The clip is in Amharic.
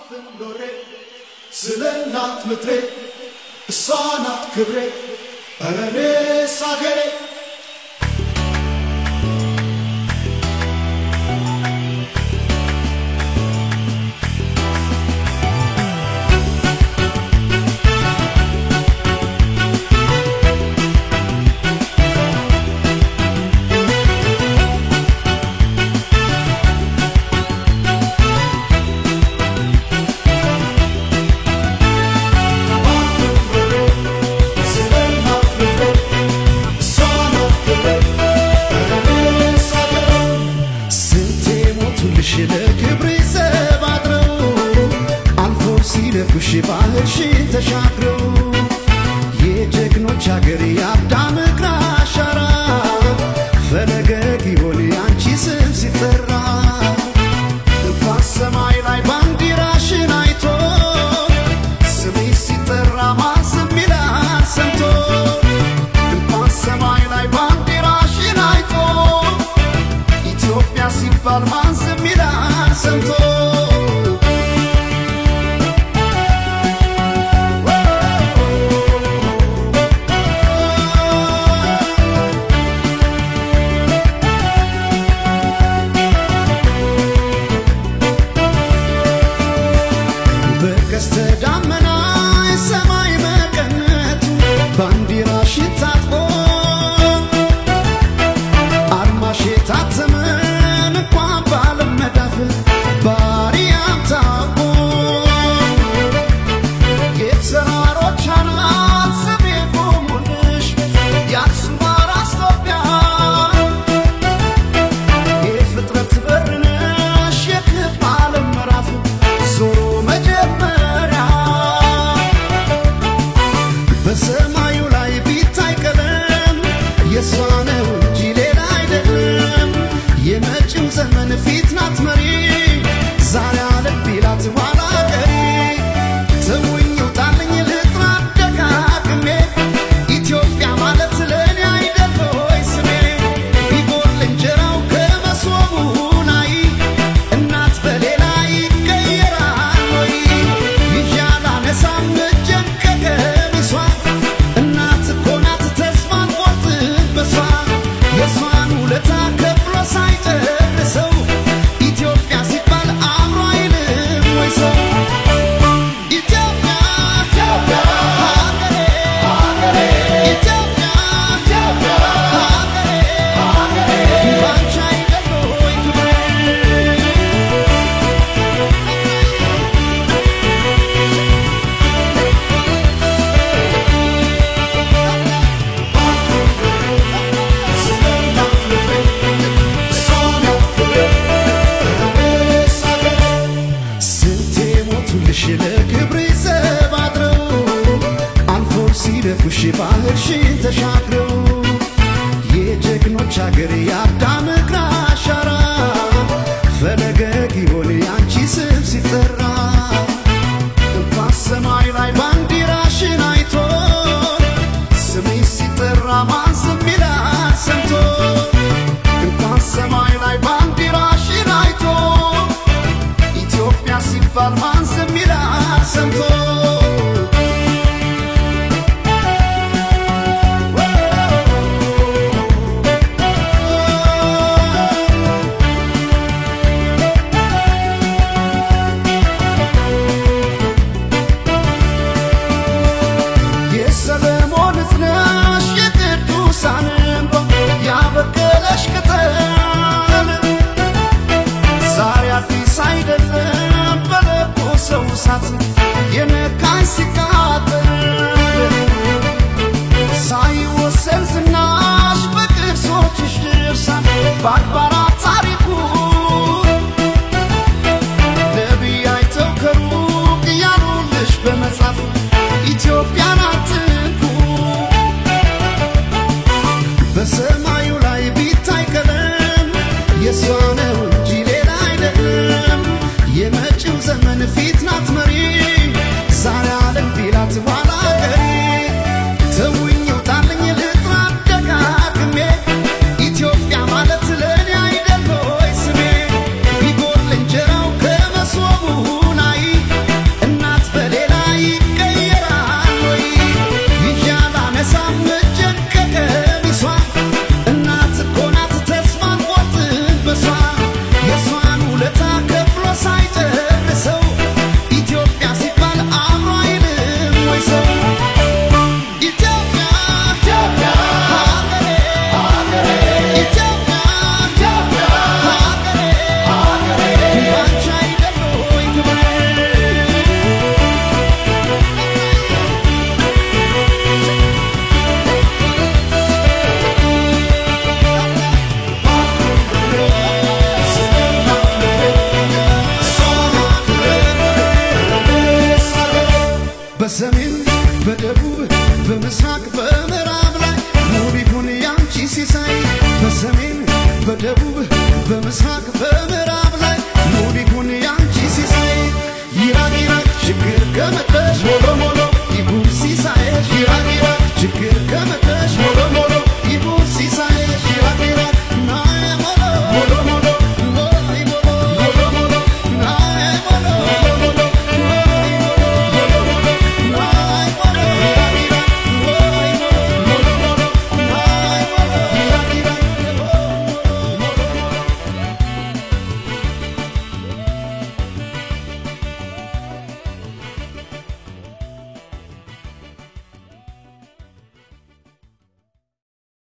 ባፍን ኖሬ ስለ እናት ምድሬ እሷ ናት ክብሬ ኧረ እኔስ አገሬ ስለ እናት ምድሬ እሷ ናት ክብሬ ኧረ እኔስ አገሬ ስንቴ ሞቱልሽ ለክብሬ ዘብ አድረው አልፎ ሲደፉሽ ባህርሽን ተሻግረው የጀግኖች አገር የአዳም እግር አሻራ ፈለገ ጊዮን አንቺ ስም ሲጠራ እንኳን ሰማይ ላይ ባንዲራሽን አይቶ ስሜ ሲጠራ ማን ዝም ይላል ሰምቶ እንኳን ሰማይ ላይ ባንዲራሽን አይቶ ኢትዮጵያ ሲባል ማን ዝም ይላል ሰምቶ በቀስተ ደመና የሰማይ መቀነቱ ባንዲራሽን ታጥቆ አርማሽ የታተመን እንኳን ባለም መዳፍ ባሪያም ታውቆ የተራሮች አናት ስሜ ቆሙልሽ የአክሱም አራስ ኢትዮጵያ የፍጥረት በር ነሽ የክብ ዓለም ምዕራፍ ዞሮ መጀመሪያ በሰማዩ ላይ ቢታይ ቀለም የእሷ ነው እንጂ ሌላ አይደለም። የመጪው ዘመን ፊት ናት መሪ ዛሬ አለም ቢላት ኋላ ቀሪ ተውኝ ውጣልኝ ልጥራ ደጋግሜ ኢትዮጵያ ማለት ለእኔ አይደል ሆይ ስሜ ቢጎል እንጀራው ከመሶቡ ላይ እናት በሌላ ይቀየራል ወይ ይዣል አነሳም እጄን ከቀሚሷ እናት እኮ ናት ተስፋን ቆርጥበሷ የእሷን ውለታ ከፍሎ ሳይጨርሰው ኢትዮጵያ ሲባል አእምሮ አይልም ወይ ሰው ኢትዮጵያ ኢትዮጵያ ሀገሬ ሀገሬ ኢትዮጵያ ኢትዮጵያ ሀገሬ ሀገሬ ባንቺ አይደል ወይ ክብሬ ስለ እናት ምድሬ እሷ ናት ክብሬ ኧረ እኔስ አገሬ ስንቴ ሞቱልሽ ለክብሬ ዘብ አድረው አልፎ ሲደፉሽ ባህርሽን ተሻግረው የጀግኖች አገር የአዳም እግር አሻራ ፈለገ ጊዮን አንቺ ስም ሲጠራ እንኳን ሰማይ ላይ ባንዲራሽን አይቶ ስሜ ሲጠራ ማን ዝም ይላል ሰምቶ እንኳን ሰማይ ላይ ባንዲራሽን አይቶ ኢትዮጵያ ሲባል ማን ዝም ይላል ሰምቶ የሰለሞን እዝነሽ የቅዱሳን እንባ ያበቀለሽ ቅጠል ዛሬ አዲስ አይደለም በለቆ ሰው እሳት የነካኝ ሲቃጠል ሳይወሰን ዝናሽ በቅርሶችሽ ድርሳን በአድባራት ታሪኩ ነቢይ አይተው ከሩቅ እያሉልሽ በመጻፍ ኢትዮጵያን አትንኩ በሰማዩ ላይ ቢታይ ቀለም የእሷ ነው እንጂ ሌላ አይደለም። የመጪው ዘመን ፊት ናት መሪ ዛሬ አለም ቢላት ኋላ ቀሪ ተውኝ ውጣልኝ ልጥራ ደጋግሜ ኢትዮጵያ ማለት ለእኔ አይደል ሆይ ስሜ ቢጎል እንጀራው ከመሶቡ ላይ በሰሜን በደቡብ በምስራቅ በምዕራብ ላይ ውብ ይሁን ያንቺ ሲሳይ በሰሜን በደቡብ በምስራቅ በ